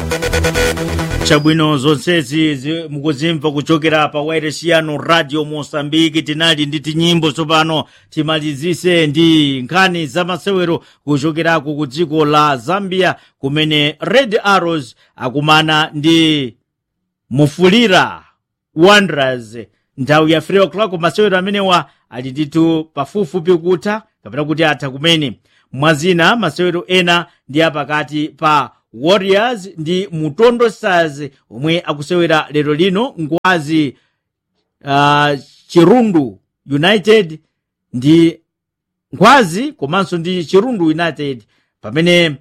chabwino zonsezi zi- mukuzimva kuchokera pa wairesiano radio mosambiki tinali ndi tinyimbo tsopano timalizise ndi nkhani za masewero kuchokerako ku dziko la zambia kumene red arrows akumana ndi mufulira wanderers nthawi ya 3 o'clock masewero amenewa ali ndithu pafupifupi kutha kapena kuti atha kumene mwazina masewero ena ndi apakati pa warriors ndi mutondo stars omwe akusewera lero lino ngwazi uh, chirundu united ndi ngwazi komanso ndi chirundu united pamene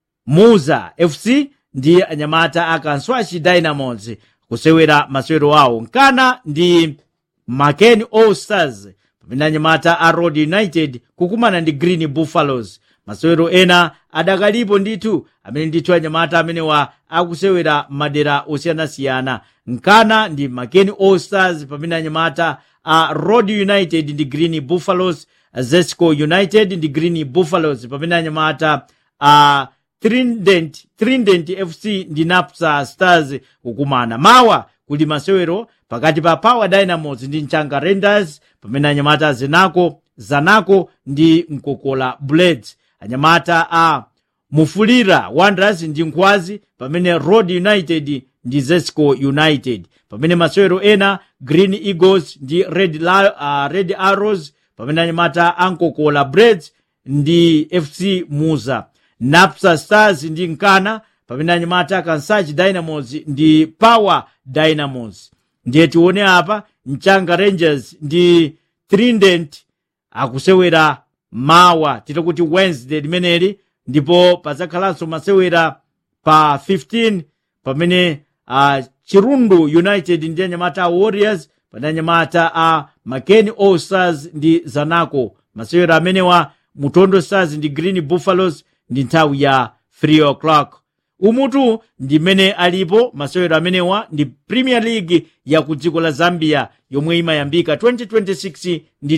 muza fc ndi anyamata a kanswachi dynamos kusewera masewero awo nkana ndi maken all stars pamene anyamata a road united kukumana ndi green buffaloes masewero ena adakalipo ndithu amene ndithu anyamata amenewa akusewera madera osiyanasiyana nkana ndi maken all stars pamene anyamata a road united ndi green buffaloes zesco united ndi green buffaloes pamene anyamata a trident trident fc ndi napsa stars kukumana mawa kuli masewero pakati pa power dynamos ndi mchanga rangers pamene anyamata zenako zanaco ndi mkokola blades anyamata a mufulira wanderers ndi nkhwazi pamene road united ndi zesco united pamene masewero ena green eagles ndi red, La, uh, red arrows pamene anyamata a mkokola blades ndi fc muza napsa stars ndi nkana pamene anyamata kansachi dynamos ndi power dynamos ndiye tione apa mchanga rangers ndi trident akusewera mawa tito kuti wednesday limeneli ndipo pazakhalanso masewera pa 15 pamene uh, chirundu united ndi anyamata a warriors pamene anyamata a maken all stars ndi zanaco masewera amenewa mutondo stars ndi green buffaloes ndi nthawi ya 3 o'clock umutu ndi mmene alipo masewero amenewa ndi premier league ya ku dziko la zambia yomwe imayambika 2026 ndi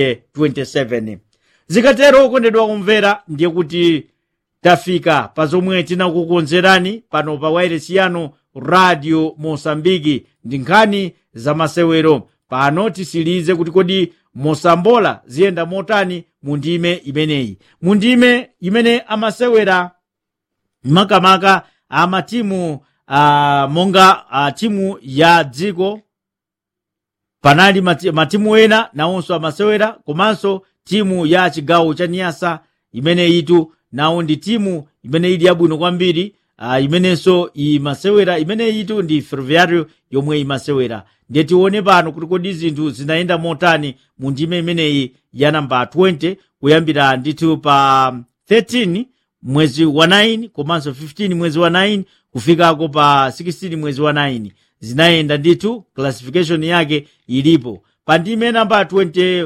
2027 zikatero okondedwa kumvera ndiye kuti tafika pa zomwe tinakukonzerani pano pa wairesi yanu radio mosambiki ndi nkhani za masewero pano tisilize kuti kodi mosambola ziyenda motani mu ndime imeneyi mu ndime imene amasewera makamaka amatimu uh, monga uh, timu ya dziko panali mati, matimu ena nawonso amasewera komanso timu ya chigawo cha niyasa imene itu nawo ndi timu imene ili yabwino kwambiri uh, imenenso imasewera imene itu ndi ferroviario yomwe imasewera ndiye tione pano kuti kodi zinthu zinayenda motani mu ndime imeneyi ya namba 20 kuyambira ndithu pa 13 mwezi wa 9 komanso 15 mwezi wa 9 kufikako pa 16 mwezi wa 9 zinayenda ndithu classification yake ilipo pa ndime namba 20, uh,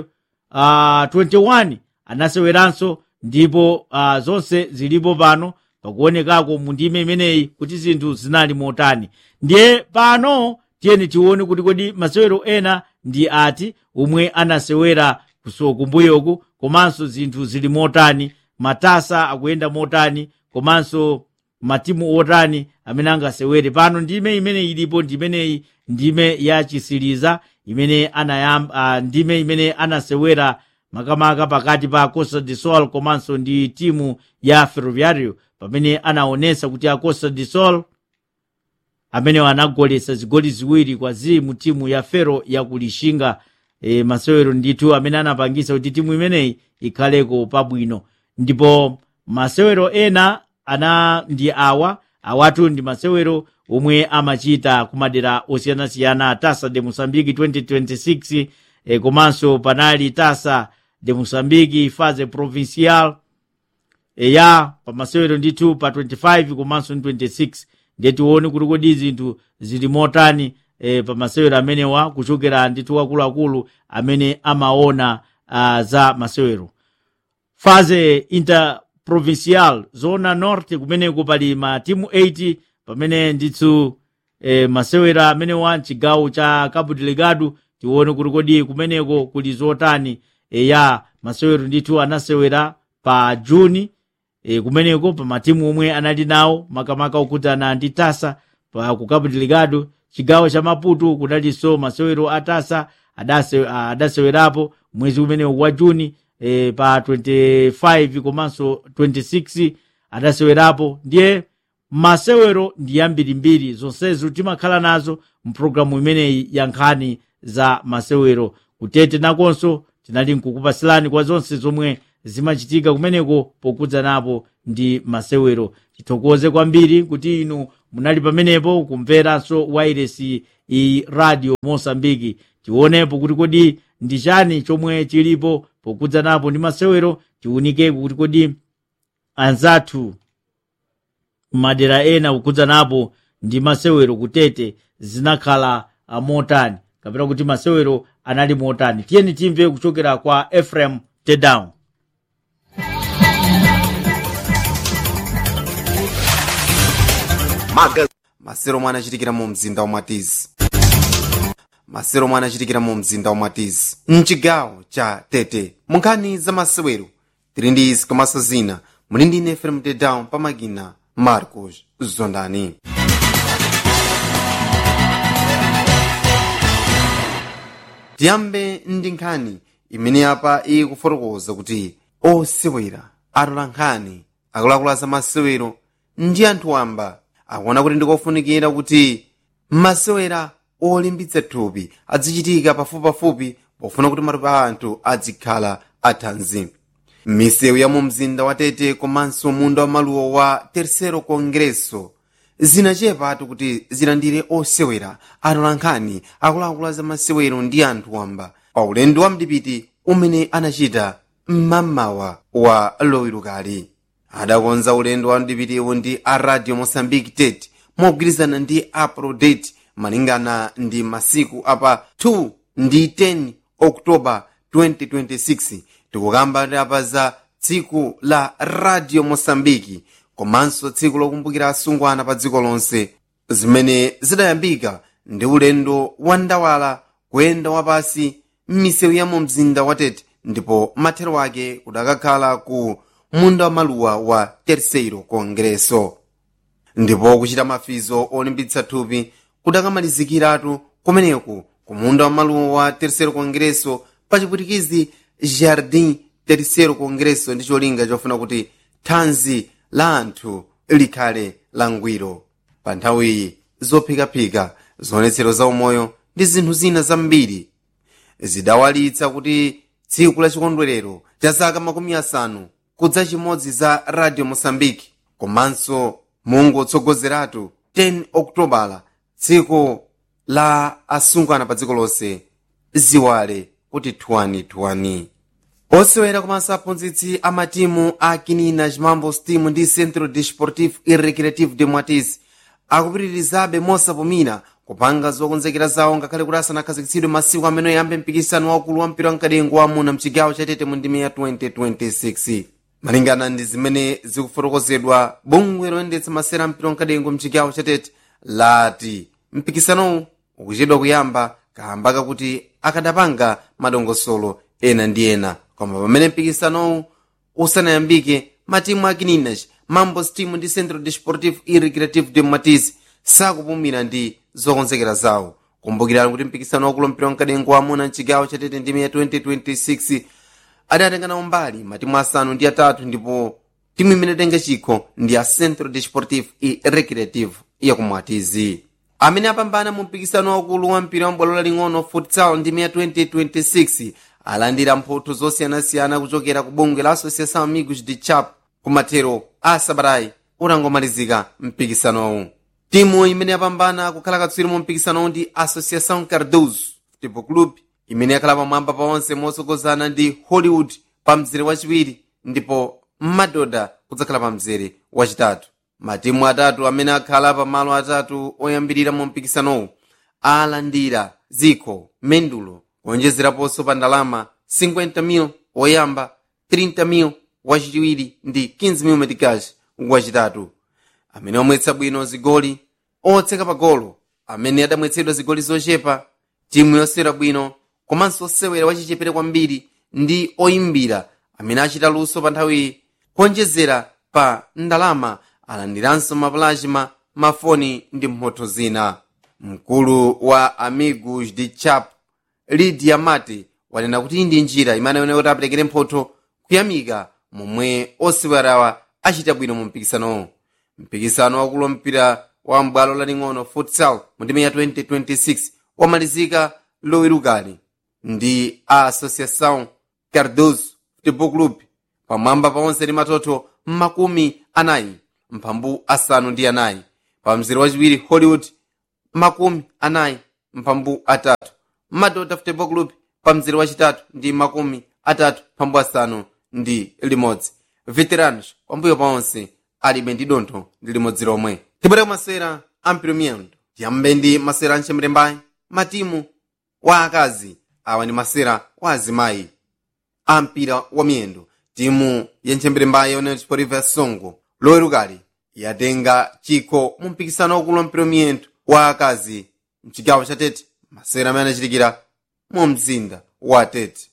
21 anaseweranso ndipo uh, zonse zilipo pano pakuonekako mu ndime imeneyi kuti zinthu zinali motani ndiye pano tiyeni tione kuti kodi masewero ena ndi ati omwe anasewera kumbuyoku komanso zinthu zili motani matasa akuyenda motani komanso matimu otani amene angasewere pano ndime imene ilipo ndimeneyi ndime ya chisiliza imene anayamba uh, ndime imene anasewera makamaka pakati pa costa de sol komanso ndi timu ya ferroviario pamene anaonesa kuti a costa de sol amene anagolesa zigoli ziwiri kwa zii mu timu ya fero ya kulishinga e, masewero ndithu amene anapangisa kuti timu imeneyi ikhaleko pabwino ndipo masewero ena ana ndi awa awatu ndi masewero omwe amachita kumadera osiyanasiyana tasa de mosambiki 2026 e, komanso panali tasa de mosambiki fase provincial e, ya pa masewero ndithu pa 25 komanso 26 ndiye tione kuti kodi zinthu zili motani e, pa masewero amenewa kuchokera ndithu akuluakulu amene amaona uh, za masewero fase interprovincial zona norte kumeneko pali matimu 80 pamene ndithu e, masewera amenewa mchigawo cha cabo delegado tione kuti kodi kumeneko kuli zotani e, ya masewero ndithu anasewera pa juni e, kumeneko pa matimu omwe anali nawo makamaka okutana ndi tasa pa ku cabo delegado chigawo cha maputo kunalinso masewero a tasa adase, adasewerapo mwezi umenewu wa juni e, pa 25 komanso 26 adasewerapo ndiye masewero ndi yambirimbiri zonsezo timakhala nazo mpulogalamu imeneyi ya nkhani za masewero kutete nakonso tinali nkukupasilani kwa zonse zomwe zimachitika kumeneko pokudza napo ndi masewero tithokoze kwambiri kuti inu munali pamenepo kumveranso wairesi i radio mosambiki tionepo kuti kodi ndi chani chomwe chilipo pokudza napo ndi masewero tiunikeko kuti kodi anzathu madera ena kukudza napo ndi masewero kutete zinakhala motani kapena kuti masewero anali motani tiyeni timve kuchokera kwa ephraim tedown masero omwe anachitikira mu mzinda wa mwatizi masero omwe anachitikira mu mzinda wa mwatizi mchigawo cha tete munkhani za masewero tili ndi izi komanso zina muli ndi ine ephraim tedown pamakina marcos zondani tiyambe ndi nkhani imene apa ikufotokoza kuti osewera atola nkhani akuluakulu za masewero ndi anthu wamba akuona kuti ndikofunikira kuti masewera olimbitsa thupi azichitika pafupipafupi pofuna kuti matupi a anthu azikhala athanzi misewu ya mu mzinda wa tete komanso munda wa maluwa wa tercero congresso zinachepatu kuti zilandire osewera atola nkhani akuluakulu za masewero ndi anthu wamba pa ulendo wa mdipiti umene anachita mmamawa wa lowirukali adakonza ulendo wa mdipitiwo ndi a radio mosambiki tete mogwirizana ndi aprodate malingana ndi masiku apa 2 ndi 10 oktoba 2026 tikukamba apa za tsiku la radio mosambiki komanso tsiku lokumbukira asungwana pa dziko lonse zimene zidayambika ndi ulendo wa ndawala kuyenda wapasi m'misewu ya mu mzinda wa tete ndipo mathero ake kudakakhala ku munda wa maluwa wa terceiro congresso ndipo kuchita mafizo olimbitsa thupi kudakamalizikiratu kumeneku ku munda wa maluwa wa terceiro congresso pa chipwitikizi jardim terceiro congresso ndi cholinga chofuna kuti thanzi la anthu likhale langwiro pa nthawiyi zophikaphika zionetsero za umoyo ndi zinthu zina zambiri zidawalitsa kuti tsiku la chikondwerero cha zaka makumi asanu kudza chimodzi za radio mosambiki komanso mungotsogozeratu 10 okutobala tsiku la asungwana pa dziko lonse ziwale kuti thuwanithuwani osewera komanso aphunzitsi a matimu a kinina chimambo steam ndi centro desportivo e recreativo de mwatizi akupitirizabe mosapumira kupanga zokonzekera zawo ngakhale kuti asanakhazikitsidwe masiku amene yambe mpikisano waukulu wa mpira wamkadengo wamuna mchigawo chatete mu ndime ya 2026 malingana ndi zimene zikufotokozedwa bungwe loyendetsa masera a mpira wamkadengo mchigawo chatete lati mpikisanowu ukuchedwa kuyamba kamba kakuti akadapanga madongosolo ena ndi ena koma pamene mpikisanowu usanayambike matimu a kininachi mambo steam ndi centro desportivo e recreativo de matiz sakupumira ndi zokonzekera zawo kumbukirani kuti mpikisano wakulu mpira wamkadengo wamuna mchigawo chatete ndime ya 2026 adatengana umbali matimu asanu ndi atatu ndipo timu imene tenga chikho ndi a centro desportivo e recreativo yakumwatizi amene apambana mu mpikisano wakulu wa mpira wambwalo laling'ono futsal ndime ya 2026 alandira mphotho zosiyanasiyana kuchokera ku bungwe la associação amigos de chap kumathero a sabatayi utangomalizika mpikisanowu timu imene yapambana kukhala katswiri mu mpikisanowu ndi associação cardoso football club imene yakhala pamwamba paonse motsogozana ndi hollywood pa mzere wachiwiri ndipo madoda kudzakhala pa mzere wachitatu matimu atatu amene akhala pa malo atatu oyambirira mu mpikisanowu alandira zikho mendulo kuonjezeraponso pa ndalama 50,000 woyamba 30,000 wachiwiri ndi 15,000 metikash wachitatu amene omwetsa bwino zigoli otseka pa golo amene adamwetsedwa zigoli zochepa timu yosewera bwino komanso osewera wachichepere kwambiri ndi oyimbira amene achita luso pa nthawiyi kuonjezera pa ndalama alandiranso mapulazima mafoni ndi mphotho zina mkulu wa amigos de chap lidia mati wanena kuti ndi njira imene aoneka kuti aperekere mphotho kuyamika momwe osewerawa achita bwino mu mpikisanowo mpikisano wakulu mpira wa mbwalo laling'ono futsal mu ndime ya 2026 wamalizika lowerukali ndi a associação cardoso futebol club pamwamba pa onse ndi matoto makumi anayi mphambu asanu ndi anayi pa mzere wachiwiri hollywood makumi anayi mphambu atatu madota futebol club pa mzere wachitatu ndi makumi atatu mphambu asanu ndi limodzi veteranos pambuyo pa onse alibe ndi dontho ndi limodzi lomwe tibwereko masera ampiro miyendo tiyambe ndi masera anchemrembayi matimu wa akazi awa ndi masera wa azimayi ampira wa miyendo timu yenchemberembayi yonena chipoliva ya songo lowerukali yatenga chikho mu mpikisano wakulu wampira wa miyendo wa akazi mchigawo cha tete masera amene anachitikira mu mzinda wa tete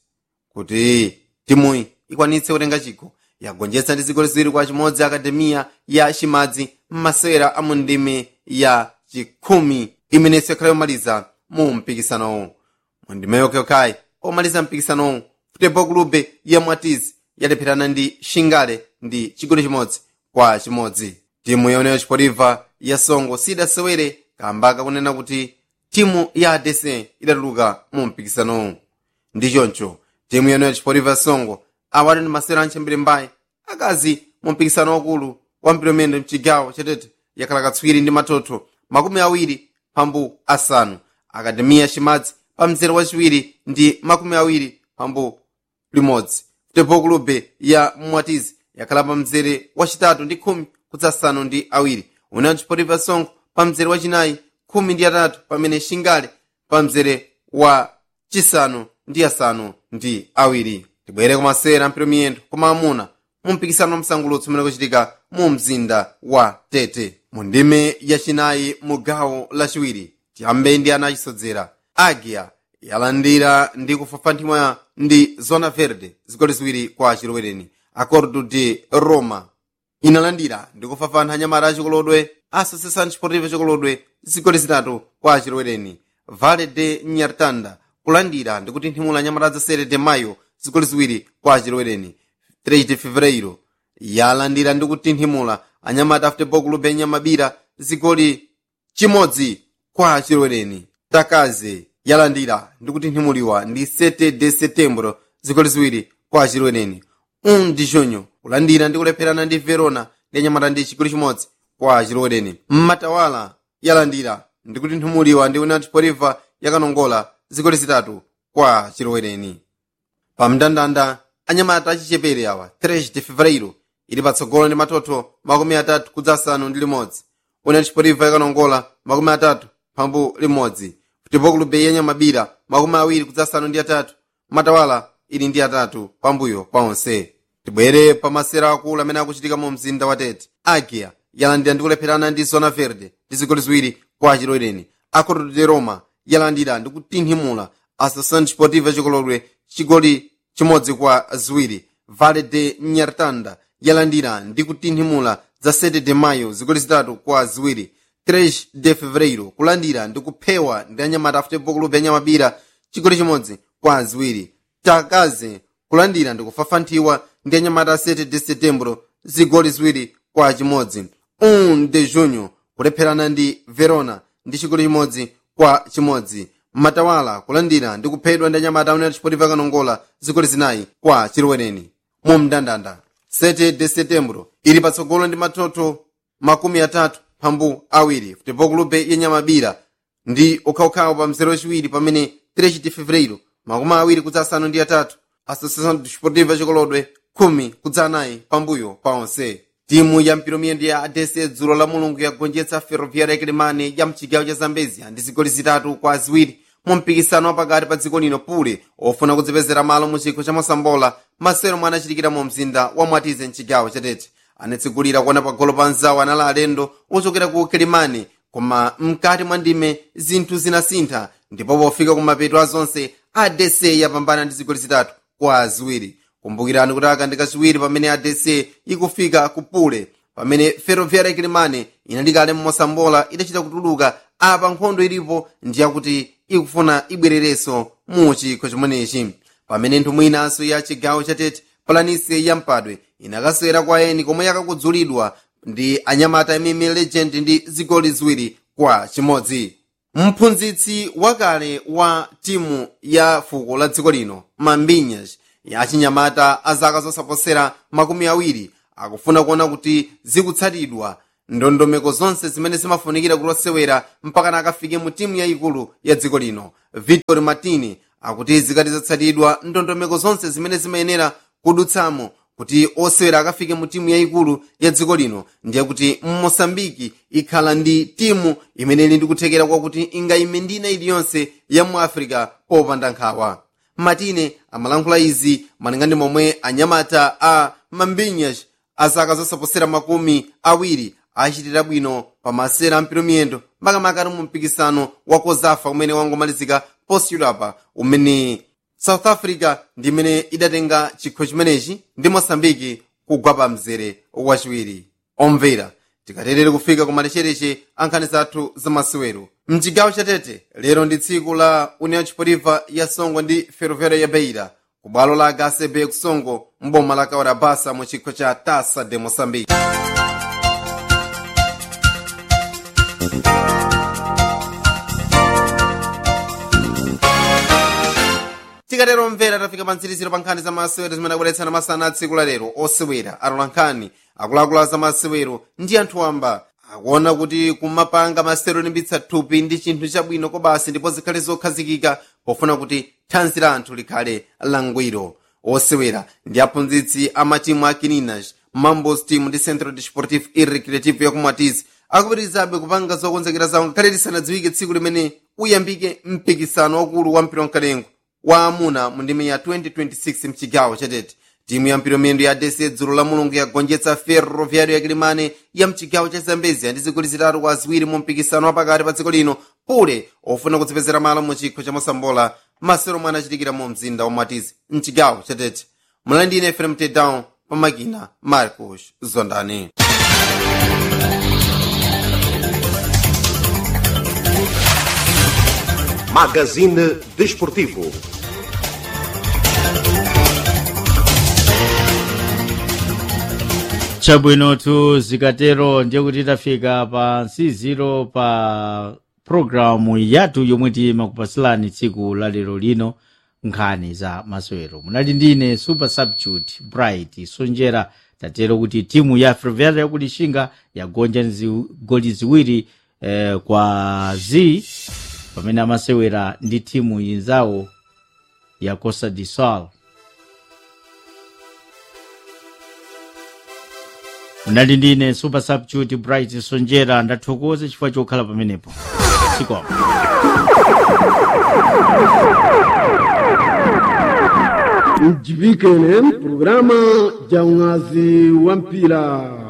kuti timuyi ikwanitse kutenga chikho yagonjetsa ndi zigoli ziwiri kwa chimodzi akademiya ya chimadzi m'masera a mu ndime ya chikhumi imenenso yakhala yomaliza mu mpikisanowo mu ndime yokhayokhayi omaliza mpikisanowo futebol klube ya mwatizi yalepherana ndi shingale ndi chigoli chimodzi kwa chimodzi timu yoneyo chipoliva ya songo sidasewere kamba kakunena kuti timu ya adc idatuluka mu mpikisanowo ndi choncho timu yoneyo chipoliva ya songo awali ndi masera anchembere mbayi akazi mu mpikisano wakulu wa mpiromendo mchigawo chatete yakhala katswiri ndi matoto makumi awiri pambu asanu akademiya chimadzi pa mzere wachiwiri ndi makumi awiri pambu limodzi futebol klube ya mwatizi yakhala pa mzere wachitatu ndi khumi kudzasanu ndi awiri unayo chipoliva songo pa mzere wachinayi khumi ndi atatu pamene shingale pa mzere wa chisanu ndi asanu ndi awiri tibwere kumasera mpiro miyendo koma amuna mu mpikisano msangulutso umene kuchitika mu mzinda wa tete mu ndime yachinayi mu gawo lachiwiri tiyambe ndi ana achisodzera agia yalandira ndi kufafanthimwa ndi zona verde zigoli ziwiri kwa chilowereni acordo de roma inalandira ndi kufafantha anyamata achikolodwe associação desportiva chikolodwe zigoli zitatu kwa chilowereni vale de nyartanda kulandira ndi kutinthimula anyamata za sere de mayo zigoli ziwiri kwa chilowereni 3 de fevereiro yalandira ndi kutinthimula anyamata futebol clube yenyamabira zigoli chimodzi kwa chilowereni takaze yalandira ndi kutinthimuliwa ndi 7 de setembro zigoli ziwiri kwa chilowereni 1 de junho kulandira ndi kulepherana ndi verona ndi anyamata ndi chigoli chimodzi kwa chilowereni mmatawala yalandira ndi kutinthimuliwa ndi union sportiva yakanongola zigoli zitatu kwa chilowereni pa mndandanda anyamata achichepere awa 3 de fevereiro ili patsogolo ndi matoto makumi atatu kudza asanu ndi limodzi union sportiva yakanongola makumi atatu pambu limodzi futebol clube yenyamabira makumi awiri kudza asanu ndi atatu matawala ili ndi atatu pambuyo pa onse tibwere pa masera akulu amene akuchitika mu mzinda wa tete agia yalandira ndi kulepherana ndi zona verde ndi zigoli ziwiri kwa chilowereni acordo de roma yalandira ndi kutinthimula associação desportiva chikolodwe chigoli chimodzi kwa ziwiri vale de nyartanda yalandira ndi kutinthimula za 7 de mayo zigoli zitatu kwa ziwiri 3 de fevereiro kulandira ndi kuphewa ndi anyamata a futebol clube yanyamabira chigoli chimodzi kwa ziwiri takaze kulandira ndi kufafanthiwa ndi anyamata a 7 de setembro zigoli ziwiri kwa chimodzi 1 de junho kulepherana ndi verona ndi chigoli chimodzi kwa chimodzi matawala kulandira ndi kuphedwa ndi anyamata a union sportiva kanongola zigoli zinayi kwa chilowereni mu mndandanda 7 de setembro ili patsogolo ndi matoto makumi atatu pambu awiri futebol clube yenyamabira ndi ukhawukhawu pa mzere wachiwiri pamene 3 de fevereiro makumi awiri kudza asanu ndi atatu associação desportiva chikolodwe khumi kudza anayi pambuyo pa onse timu ya mpiromiyendo ya adc dzulo la mulungu yagonjetsa ferroviária yakilimani ya mchigawo cha zambezia ndi zigoli zitatu kwa ziwiri mu mpikisano wapakati pa dziko lino pule ofuna kudzipezera malo mu chikho cha mosambola masero mwe anachitikira mu mzinda wa mwatize mchigawo chatete anatsigulira kuona pagolo pa nzawo anali alendo ochokera ku kilimani koma mkati mwa ndime zinthu zinasintha ndipo pofika kumapeto a zonse adc yapambana ndi zigoli zitatu kwa ziwiri kumbukirani kuti aka ndi kachiwiri pamene adc ikufika kupule pamene ferroviária kilimane inali kale mmosambola idachita kutuluka apa nkhondo ilipo ndiyakuti ikufuna ibwererenso mu chikho chimenechi pamene nthumwi inanso ya chigawo chatete palanisi ya mpadwe inakaswera kwa eni komwe yakakudzulidwa ndi anyamata mm legend ndi zigoli ziwiri kwa chimodzi mphunzitsi wakale wa timu ya fuko la dziko lino mambinyas ya chinyamata a zaka zosaposera makumi awiri akufuna kuona kuti zikutsatidwa ndondomeko zonse zimene zimafunikira kuti osewera mpakana akafike mu timu yayikulu ya dziko lino victor martini akuti zikati zatsatidwa ndondomeko zonse zimene zimayenera kudutsamo kuti osewera akafike mu timu yayikulu ya dziko lino ndiye kuti mosambiki ikhala ndi timu imene ili ndi kuthekera kwakuti ingayime ndi ina iliyonse ya mu africa popanda nkhawa matine amalankhula izi malinga ndi momwe anyamata a mambinyas a zaka zosaposera makumi awiri achitira bwino pa masera amphitomiyendo makamaka mu mpikisano wa kozafa umene wangomalizika posachedwapa umene south africa ndi imene idatenga chikho chimenechi ndi mosambiki kugwa pa mzere wachiwiri omvera tikaterere kufika kumalechereche ankhani zathu zamasewero mchigawo chatete lero ndi tsiku la união chipoliva ya songo ndi ferroviária ya beira ku bwalo la hcb kusongo mboma la kaora basa mu chikho cha tasa de moçambique tikatero mvera tafika pa mtsiriziro pa nkhani za masewero zimene akubweretsana masana a tsiku la lero osewera alola nkhani akuluakulu za masewero ndi anthu wamba akuona kuti kumapanga masewero olimbitsa thupi ndi chinthu chabwino kobasi ndipo zikhale zokhazikika pofuna kuti thanzi la anthu likhale langwiro osewera ndi aphunzitsi a matimu a kininas mambos team ndi centro desportivo e recreativo yakumatizi akupitirizabe kupanga zokonzekera zawo ngakhale lisanadziwike tsiku limene uyambike mpikisano wakulu wa mpira wamkalengo wa amuna mu ndime ya 2026 mchigawo chatete timu ya mpiromendo ya adese dzulo la mulungu yagonjetsa ferroviário ya kilimane ya mchigawo cha zambezia ndi zigoli zitatu kwa ziwiri mu mpikisano wapakati pa dziko lino pule ofuna kudzipezera malo mu chikho cha mosambola masero mwana achitikira mu mzinda wa matizi mchigawo chatete mulandine fm tedown pamakina marcos zondani Magazine Desportivo. chabwinotu zikatero ndiye kuti tafika pa nsiziro pa programu yathu yomwe timakupasilani tsiku la lero lino nkhani za masewero munali ndine super substitute bright sonjera tatero kuti timu ya ferroviária yakulishinga yagonja zigoli ziwiri eh, kwa z pamene amasewera ndi timu yinzawo ya costa de sol munali ndine super substitute bright sonjera ndathokoza chifukwa chokhala pamenepo sikoma mjibike ne programa ja ungazi wa mpira